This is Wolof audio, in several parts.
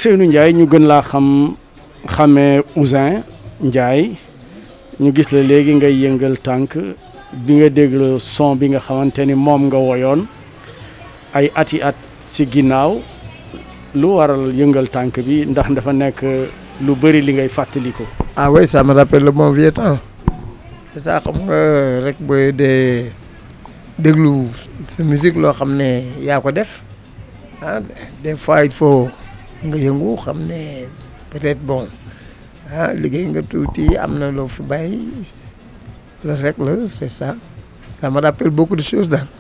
Ousseynou Ndiaye ñu gën laa xam xamee Ouzin Ndiaye ñu gis la léegi ngay yëngal tànk bi nga déglu son bi nga xamante ni moom nga woyoon ay ati at si ginnaaw lu waral yëngal tànk bi ndax dafa nekk lu bëri li ngay fàttaliku. ah oui ça me rappelle le bon vieux temps c'est ça xam nga rek booy dee déglu sa musique loo xam ne yaa ko def ah des fois il faut nga yëngu xam ne peut-être bon ah liggéey nga tuuti am na loo fi bàyyi loolu rek la c'est ça ça me rappelle beaucoup de choses daal.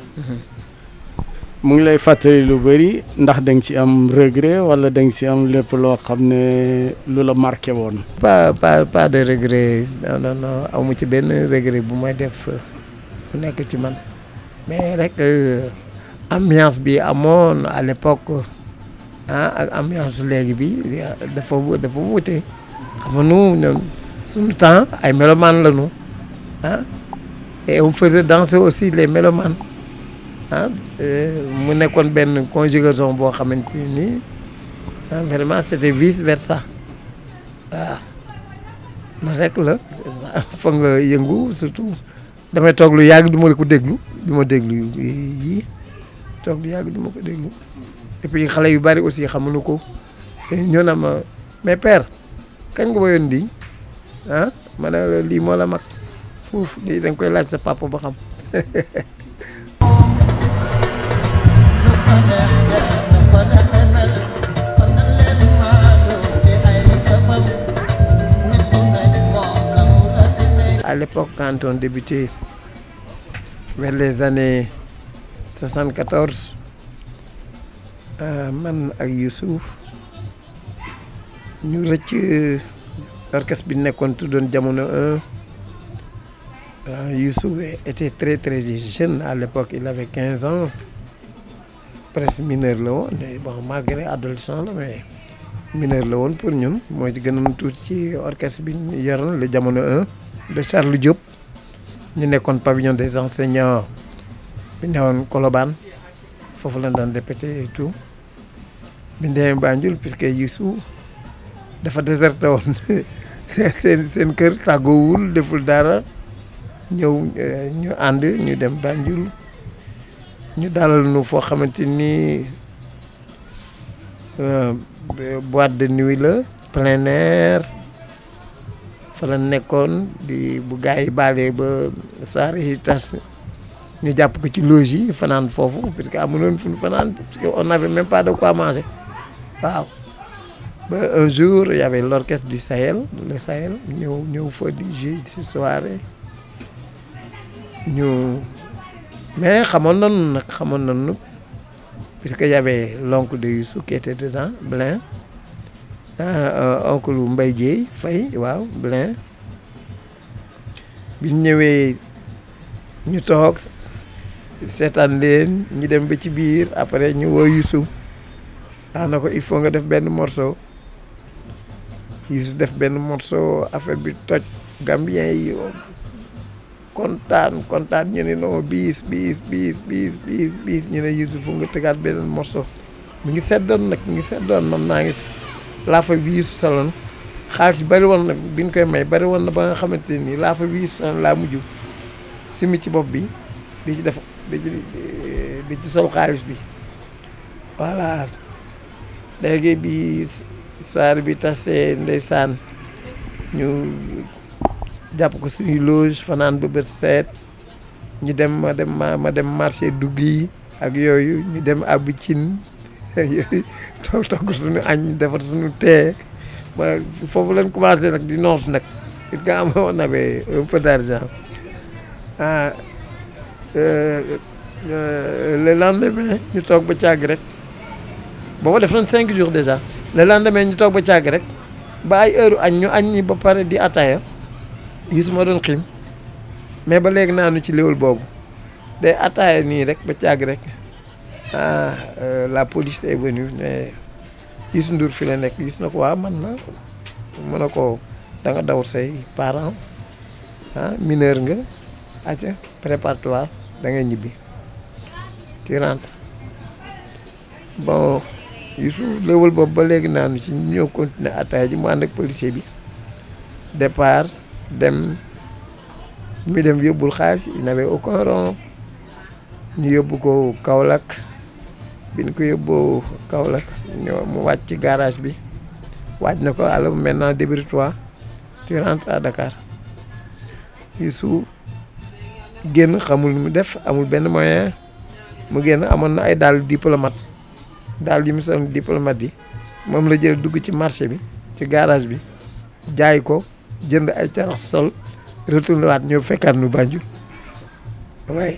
mu ngi lay fàttali lu bëri ndax da nga ci am regret wala da nga ci am lépp loo xam ne lu la marqué woon. pas pas pas de regret non non non amu ci benn regret bu may def bu nekk ci man mais rek ambiance bi amoon à l'époque ah ak ambiance léegi bi dafa dafa wute xam nga nu ñoom suñu temps ay mélomanes lañu ah et on faisait danser aussi les mélomanes ah mu nekkoon benn conjugaison boo xamante ni vraiment c'était vice versa waaw na rek la c'est ça foog nga yëngu surtout damay toog lu yàgg du ma ko déglu du ma déglu yii toog lu yàgg du ma ko déglu et puis xale yu bari aussi xamuñu ko ñoo na ma mais père kañ nga woyoon di ah ma ne la lii moo la mag foofu lii da nga koy laaj sa papa ba xam à l'époque quand on débutait vers les années 74 man ak Youssouf ñu rëcc orchestre bi nekkoon tuddoon jamono 1 Youssouf était très très jeune à l'époque il avait 15 ans presque mineur la woon bon malgré adolescent la mais mineur la woon pour ñun moo ci gënoon tuuti ci orchestre bi ñu yoroon le jamono 1 de Charles Diop ñu nekkoon pavillon des enseignants bi newoon Colobane foofu lañ doon répété et tout bi ñu demee Banjul puisque Youssou dafa déserté woon seen seen kër tàggoowul deful dara ñëw ñu ànd ñu dem Banjul ñu dalal nu foo xamante ni boîte de nuit la plein air fa la nekkoon di bu gars yi baalee ba soirée yi tas ñu jàpp ko ci loge yi fanaan foofu parce que amuloon fu ñu fanaan parce que on n'avait même pas de quoi manger waaw ba un jour y avait l'orchestre du Sahel le Sahel ñëw ñëw fa di jouer ci soirée ñu mais xamoon nañu nag xamoon nañu puisque y avait l'oncle de Youssou qui était dedans Blin oncle Mbaye Dieye Faye waaw Blin biñ ñëwee ñu toog seetaan leen ñu dem ba ci biir après ñu woo Youssou ah na ko il faut nga def benn morceau Youssou def benn morceau affaire bi toj Gambien yi kontaan kontaan ñu ne non biis biis biis biis biis biis ñu ne Youssou fu nga tegaat beneen morceau mi ngi seddoon nag mi ngi seddoon man naa ngi laafa bi Youssou soloon xaalis bari woon nag bi ñu koy may bari woon na ba nga xamante nii laafa bi Youssou soloon laa mujj simi ci bopp bi di ci def di ci di ci sol xaalis bi voilà léegi bi soirée bi tasee ndeysaan ñu jàpp ko suñuy loge fanaan ba bët seet ñu dem ma dem ma ma dem marché dugg yi ak yooyu ñu dem àbbi cin yooyu toog togg suñu añ defar suñu tee ma foofu leen commencé nag di noos nag it nga am on avait un peu d'argent ah le lendemain ñu toog ba càgg rek booba def nañ cinq jours déjà le lendemain ñu toog ba càgg rek ba ay heure añ ñu añ ni ba pare di ataaya Youssou ma doon xiim mais ba léegi naanu ci léwal boobu day ataaya nii rek ba càgg rek ah la police est venue mais Youssou Ndour fi la nekk Youssou na ko waa man la mën na ko da nga daw say parents ah mineur nga aca préparatoire da ngay ñibbi tu rentres bon Youssou léwal boobu ba léegi naanu ci ñëw continuer ataaya ji mu ànd ak policier bi départ dem mi dem yóbbul xaalis il n'avait aucun rond ñu yóbbu ko Kaolack bi ñu ko yóbboo Kaolack ñëw mu wàcc ci garage bi wàcc na ko alors maintenant débrouille-toi tu rentres à Dakar Youssou génn xamul mu def amul benn moyen mu génn amoon na ay dàll diplomate daal yi mu sol diplomate yi moom la jël dugg ci marché bi ci garage bi jaay ko jënd ay carax sol retourné waat ñëw fekkaat nu Banjul waaye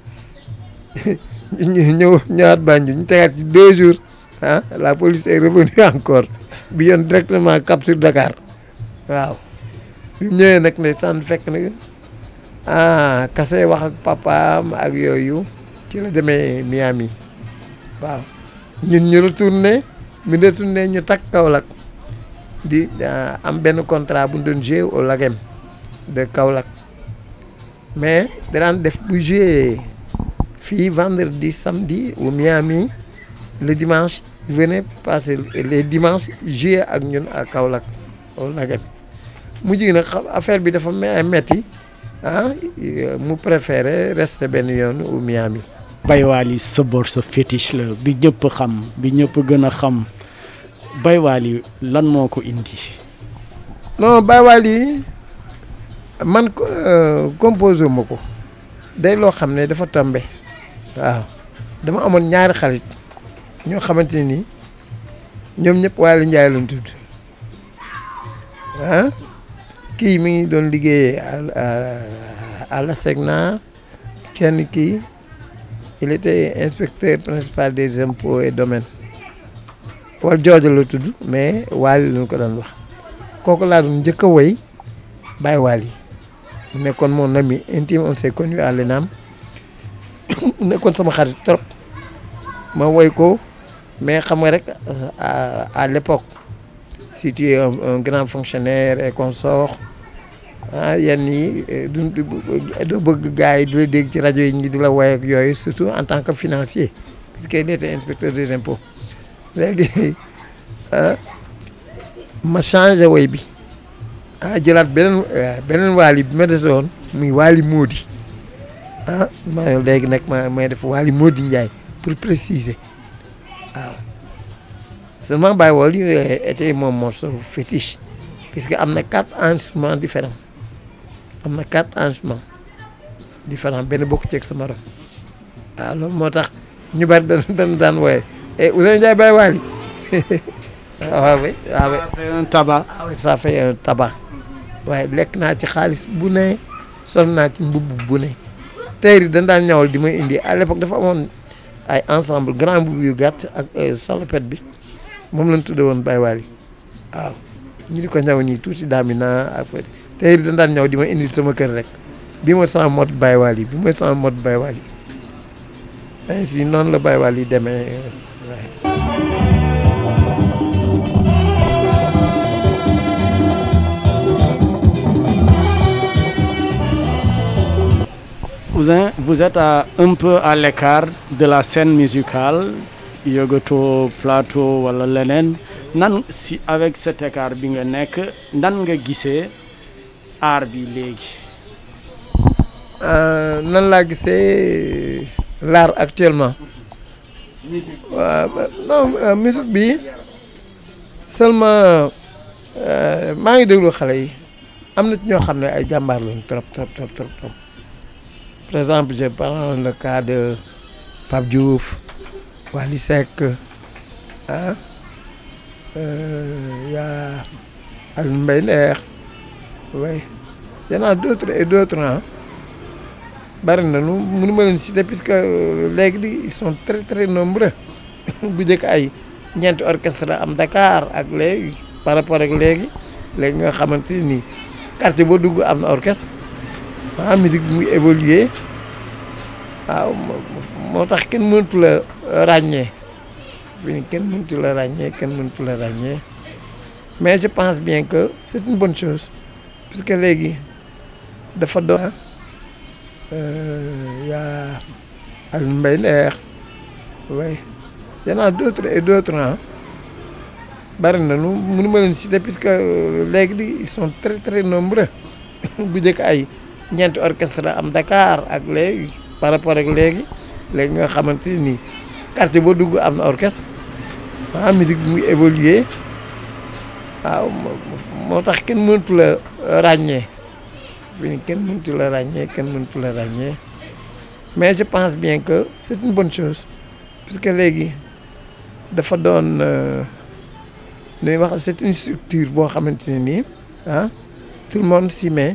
ñu ñëw ñëwaat Banjul ñu tegaat ci deux jours ah la police est revenue encore bi yoon directement cap sur Dakar waaw bi ñëwee nag ne sànn fekk na ah kase wax ak papaam ak yooyu ci la demee Miami waaw ñun ñu retourné mi retourné ñu takk Kaolack di am benn contrat bu ñu doon joué au Lagem de Kaolack mais danaan def bu joué fii vendredi samedi au Miami le dimanche venez passer les dimanches joué ak ñun à Kaolack au Lagem mujj gi nag affaire bi dafa metti ah mu préféré rester benn yoon au Miami. Baye Wally sa bor sa fétiche la bi ñëpp xam bi ñëpp gën a xam Baye Wally lan moo ko indi. non Baye Wally man composé ma ko day loo xam ne dafa tombe waaw dama amoon ñaari xarit ñoo xamante ni ñoom ñëpp Wally Ndiaye lañ tudd ah kii mi ngi doon liggéeyee à la SECNA kenn kii. il était inspecteur principal des impôts et domaines wala joojo la tudd mais Wally lañ ko doon wax kooku laa doon njëkk a woy Baye Wally mu nekkoon mon ami intime on s'est connu à l'ENAM mu nekkoon sama xarit trop ma woy ko mais xam nga rek à l'époque si tu es un grand fonctionnaire et consort ah yenn yi du doo bëgg gars yi di la dégg ci rajo yi ñu di la woy ak yooyu surtout en tant que financier puisque il était inspecteur des impôts léegi ma changé woy bi ah jëlaat beneen beneen Wally bi ma dese woon muy Wally Mody ah ma léegi nag ma may def Wally Mody Ndiaye pour préciser waaw seulement Baye Wally était mon morceau fétiche puisque am na quatre instruments différents am na quatre instruments différents benn bokk ceeg sama morom waaw loolu moo tax ñu bari dañ dañ daan wooye et Ousseynou Ndiaye Baye Wally waaw oui waaw oui. ça fait un tabac. waaw ça fait un tabac waaye lekk naa ci xaalis bu ne sol naa ci mbubb bu ne tey dañ daan ñawal di may indi à l'époque dafa amoon ay ensemble grand mbubb yu gàtt ak salopette bi moom lañ tudde woon Baye Wally waaw ñu di ko ñaw nii tuuti daamina ak fa tey dañ daan ñaw di ma indi sama kër rek bi mooy sama mode Baye Wally bi mooy sama mode Baye Wally ainsi noonu la Baye Wally demee waaye Ouzin vous êtes à, un peu à l'écart de la scène musicale yëgatoo plateau wala leneen nan si avec cet écart bi nga nekk nan nga gisee art bi léegi. nan laa gisee l'art actuellement. musique waaw non musique bi seulement maa ngi déglu xale yi am na ci ñoo xam ne ay jàmbaar lañu trop trop trop trop trop par exemple je prends le cas de Pape Diouf Wally Seck ah y a Alioune Mbaye Nder oui y en a d'autres et d'autres ah bari na nu mënu ma leen citer puisque léegi di ils sont très très nombreux bu njëkk ay ñeenti orchestre am Dakar ak léegi par rapport ak léegi léegi nga xamante ni quartier boo dugg am na orchestre ah musique bi muy évoluer waaw moo tax kenn mënatu la ràññee fi kenn mënatu la ràññee kenn mënatu la ràññee mais je pense bien que c'est une bonne chose puisque léegi dafa doon yaa Alioune Mbaye Nder oui y en a d'autres et d'autres ah bari na nu mënu ma leen citer puisque léegi di ils sont très très nombreux bu njëkk ay ñeenti orchestre am Dakar ak léegi par rapport ak léegi léegi nga xamante ni quartier boo dugg am na orchestre ah musique bi muy évoluer waaw moo tax kenn mënatu la ràññee fi kenn mënatu la ràññee kenn mënatu la ràññee mais je pense bien que c'est une bonne chose puisque léegi dafa doon li ñuy wax c'est une structure boo xamante ne nii ah tout le monde s'y met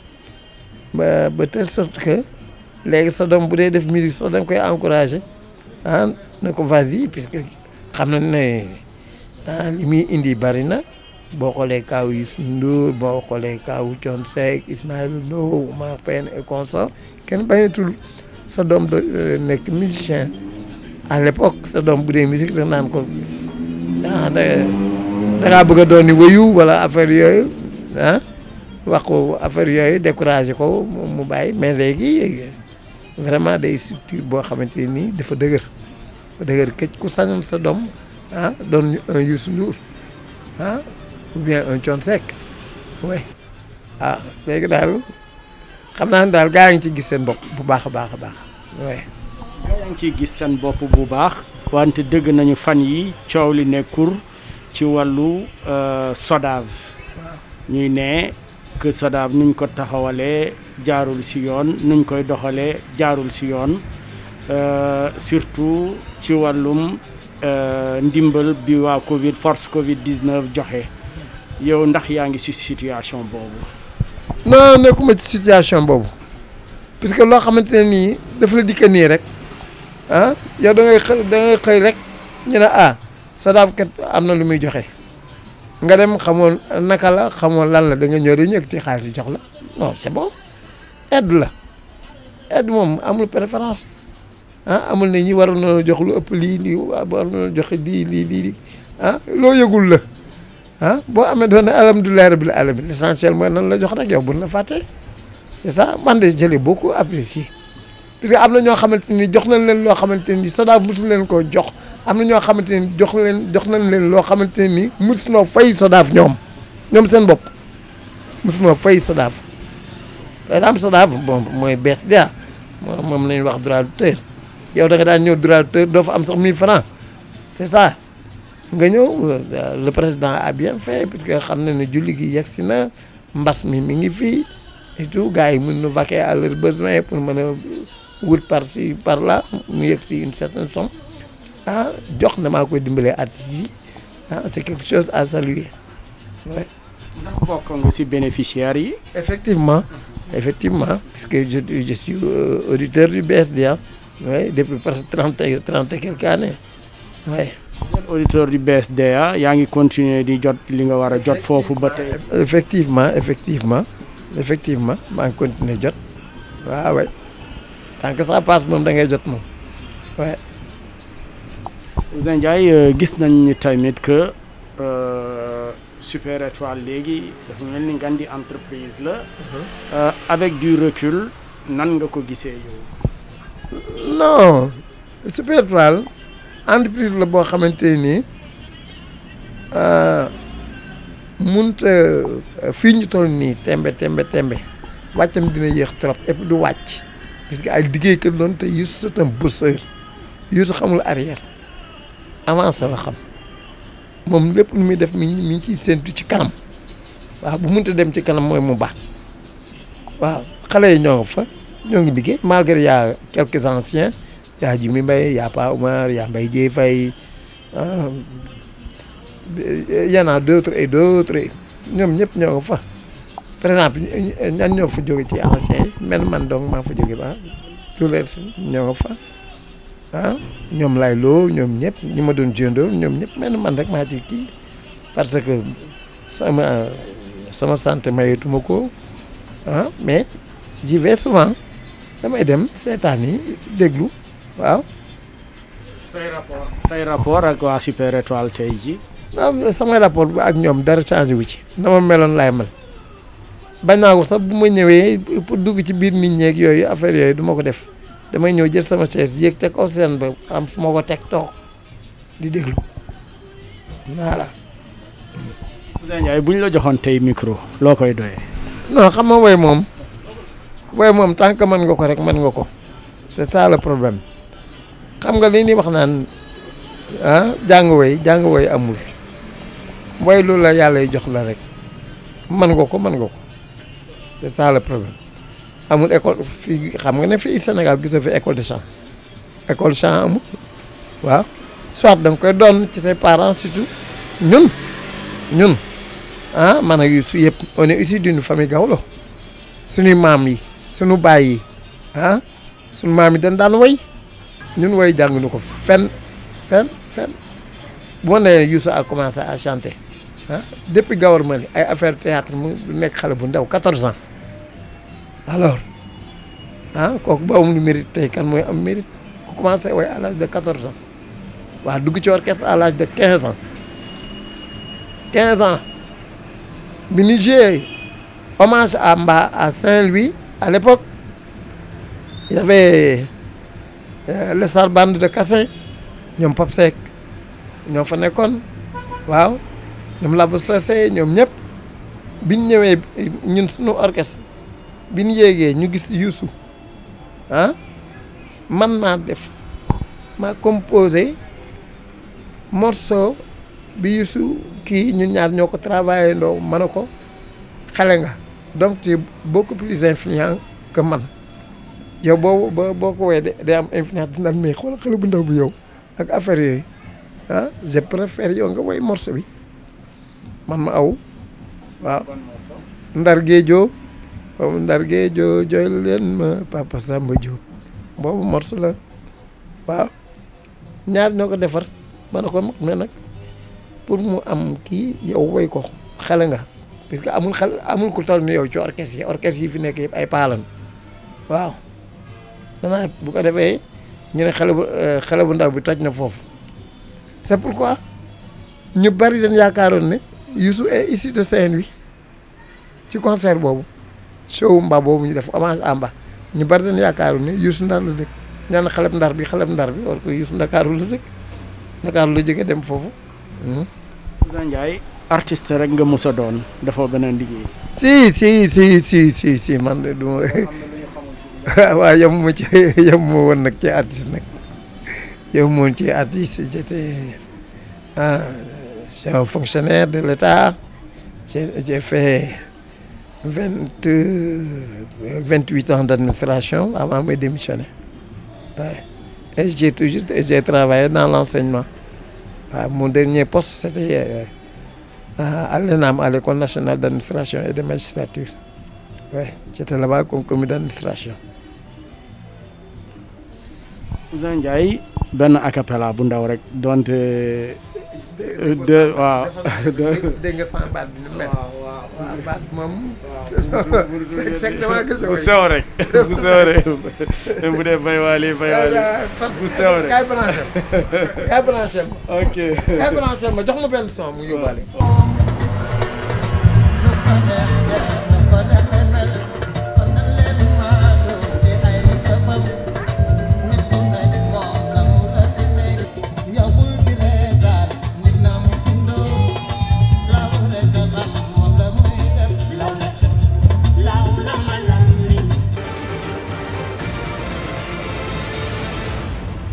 ba ba telle sorte que léegi sa doom bu dee def musique sax da nga koy encourager ah na ko vas-y puisque xam na ne ah li muy indi bari na boo xoolee kaaw Youssou Ndour boo xoolee kaaw Thione Seck Ismaël Lo Omar Pène et consort kenn bañatul sa doom de nekk musicien à l'époque sa doom bu dee musique da naan ko ah da dangaa bëgg a doon ni wëyu wala affaire yooyu ah wax ko affaire yooyu découragé ko mu bàyyi mais léegi vraiment day structure boo xamante ni dafa dëgër dafa dëgër këcc ku sañoon sa doom ah doon un Youssou Ndour ah ou bien un Thione Seck oui ah léegi daal xam naa ne daal gaa ngi ci gis seen bopp bu baax a baax a baax oui. gaa yaa ngi ciy gis seen bopp bu baax wante dëgg nañu fan yi coow li nekkul ci wàllu SODAV ñuy ne que SODAV nuñ ko taxawalee jaarul si yoon nuñ koy doxalee jaarul si yoon surtout ci wàllum ndimbal bi waa Covid force Covid 19 joxe yow ndax yaa ngi si situation boobu. non nekkuma ci situation boobu puisque loo xamante ne nii dafa la dikka nii rek ah yow da ngay xëy da ngay xëy rek ñu ne ah SODAV kat am na lu muy joxe nga dem xamoon naka la xamoon lan la da nga ñëw dañu yëg ci xaalis jox la non c'est bon aide la aide moom amul préférence ah amul ne ñi waroon na jox lu ëpp lii lii waroon na joxe lii lii lii ah loo yëgul la ah boo amee doon ne alhamdulilah rabbil alamin l'essentiel mooy nan la jox rek yow buñ la fàttee c'est ça man de je l'ai beaucoup apprécié parce que am na ñoo xamante ni jox nañ leen loo xamante ni SODAV mosul leen koo jox am na ñoo xamante ni jox leen jox nañ leen loo xamante ni mosunoo fay SODAV ñoom ñoom seen bopp mosunoo fay SODAV par exemple SODAV bon mooy BSDA moom la ñuy wax droit d'auteur yow da nga daan ñëw droit d'auteur doo fa am sax 1000 francs c'est ça nga ñëw le président a bien fait parce que xam na ne julli gi yegg si na mbas mi mi ngi fii et tout gars yi mën na vaquer à leurs besoins pour mën a wut par ci par là mu yegg si une certaine somme ah jox na maa koy dimbalee artistes yi ah c'est quelque chose à saluer ouais. ndax bokk nga ci bénéficiaires yi. effectivement effectivement puisque je je suis auditeur du BSDA oui depuis presque trente et trente et quelques années oui. auditeur du BSDA yaa ngi continuer di jot li nga war a jot foofu ba tey. effectivement effectivement effectivement maa ngi continuer jot waaw waay tant que ça passe moom da ngay jot moom waay. Ouzin Ndiaye gis nañ ni tamit que Super Étoile léegi dafa mel ni ngan di entreprise la. avec du recul nan nga ko gisee yow. non Super Étoile entreprise la boo xamante ni mënut fii ñu toll nii tembe tembe tembe wàccam dina yéex trop et puis du wàcc parce que ay liggéeykat doon te Youssou c'est un bosseur Youssou xamul arrière avancé la xam moom lépp lu muy def mi ngi mi ngi ciy séntu ci kanam waaw bu mënta dem ci kanam mooy mu baax waaw xale yi ñoo ngi fa ñoo ngi liggéey malgré y a quelques anciens yaa Jimi Mbaye yaa Pa Oumar yaa Mbaye Dieye Faye y en a d'autres et d'autres ñoom ñëpp ñoo ngi fa par exemple ñan ñoo fa jóge ci anciens yi mel man donc maa fa jóge ba tous les ñoo ngi fa ah ñoom lay loo ñoom ñëpp ñi ma doon jëndool ñoom ñëpp mel man rek maa ci kii parce que sama sama santé mayetuma ko ah mais j'y vais souvent damay dem seetaan yi déglu waaw. say rapport say rapport ak waa Super Étoile tey ji waaw samay rapport ak ñoom dara changé wu ci na ma meloon laay mel bañ naa ko sax bu ma ñëwee pour dugg ci biir nit ñeeg yooyu affaire yooyu du ma ko def damay ñëw jël sama chaise yéeg ca kaw seen ba am fu ma ko teg toog di déglu voilà. Ouzin Ndiaye bu ñu la joxoon tey micro loo koy doyee. non xam nga woy moom woy moom tant que mën nga ko rek mën nga ko c'est ça le problème xam nga li ñuy wax naan ah jàng woy jàng woy amul woy lu la yàlla jox la rek mën nga ko mën nga ko c'est ça le problème amul école fii xam nga ne fii Sénégal gisoo fi école de chant école chant amul waaw soit da nga koy doon ci say parents surtout ñun ñun ah man ak su yëpp on est issu d'une famille gawlo suñuy maam yi suñu baay yi ah suñu maam yi dañ daan woy ñun woy jànguñu ko fenn fenn fenn bu ma nee Youssou a commencé à chanter ah depuis Gawar Mali ay affaire théâtre mu nekk xale bu ndaw 14 ans alors ah kooku ba amul mérite tey kan mooy am mérite ku commencé woy à l'âge de 14 ans waaw dugg ci orchestre à l'âge de 15 ans 15 ans bi ñu joué hommage à Mba à Saint-Louis à l'époque il y avait euh, le star band de Kassé ñoom Pape Seck ñoo fa nekkoon waaw ñoom Labo Socé ñoom ñëpp biñ ñëwee ñun suñu orchestre biñ yéegee ñu gis Youssou ah man maa def maa composé morceau bi Youssou kii ñun ñaar ñoo ko travaillé ndoo mën a ko xale nga donc tu es beaucoup plus influent que man yow boo boo boo ko wee day am influence dina mais xoolal xale bu ndaw bi yow ak affaire yooyu ah je préfère yow nga woy morceau bi man ma aw waaw ndar géejoo boobu ndar géejoo jooy leen ma papa Samba Diop boobu morceau la waaw ñaar ñoo ko defar ma ne ko mag mais nag pour mu am kii yow woy ko xale nga parce que amul xale amul ku toll ni yow ci orchestre yi orchestre yi fi nekk yëpp ay paalan waaw danaa bu ko defee ñu ne xale bu xale bu ndaw bi toj na foofu c'est pourquoi ñu bari dañ yaakaaroon ne Youssou est issu de Saint-Louis ci concert boobu show Mba boobu ñu def hommage à Mba ñu bari dañ yaakaaroon ne Youssou Ndar la dëkk ñaan xaleb ndar bi xaleb ndar bi war ko Youssou Ndakaaru la dëkk Ndakaaru la jóge dem foofu Ouzin Ndiaye artiste rek nga mës a doon dafa beneen liggéey. si si si si si si man de du ma waaw yem ma ci yem ma woon nag ci artiste nag yem ma woon ci artiste j'étais ah je suis un fonctionnaire de l'État j'ai j'ai fait vingt vingt huit ans d'administration avant de démissionner ouais. et j'ai toujours j'ai travaillé dans l'enseignement waaw mon dernier poste c'était à l'ENAM à l'école nationale d'administration et de magistrature ouais j'étais là-bas comme commis d'administration Ouzin Ndiaye benn acapella bu ndaw rek donte de waaw dégg nga sama baat bi ni mel waaw baat moom c'est exactement que bu sew rek bu sew rek bu dee bay waali bay waali bu sew rek kaay branché ma kaay branché ma ok kaay branché ma jox ma benn son mu yóbbaale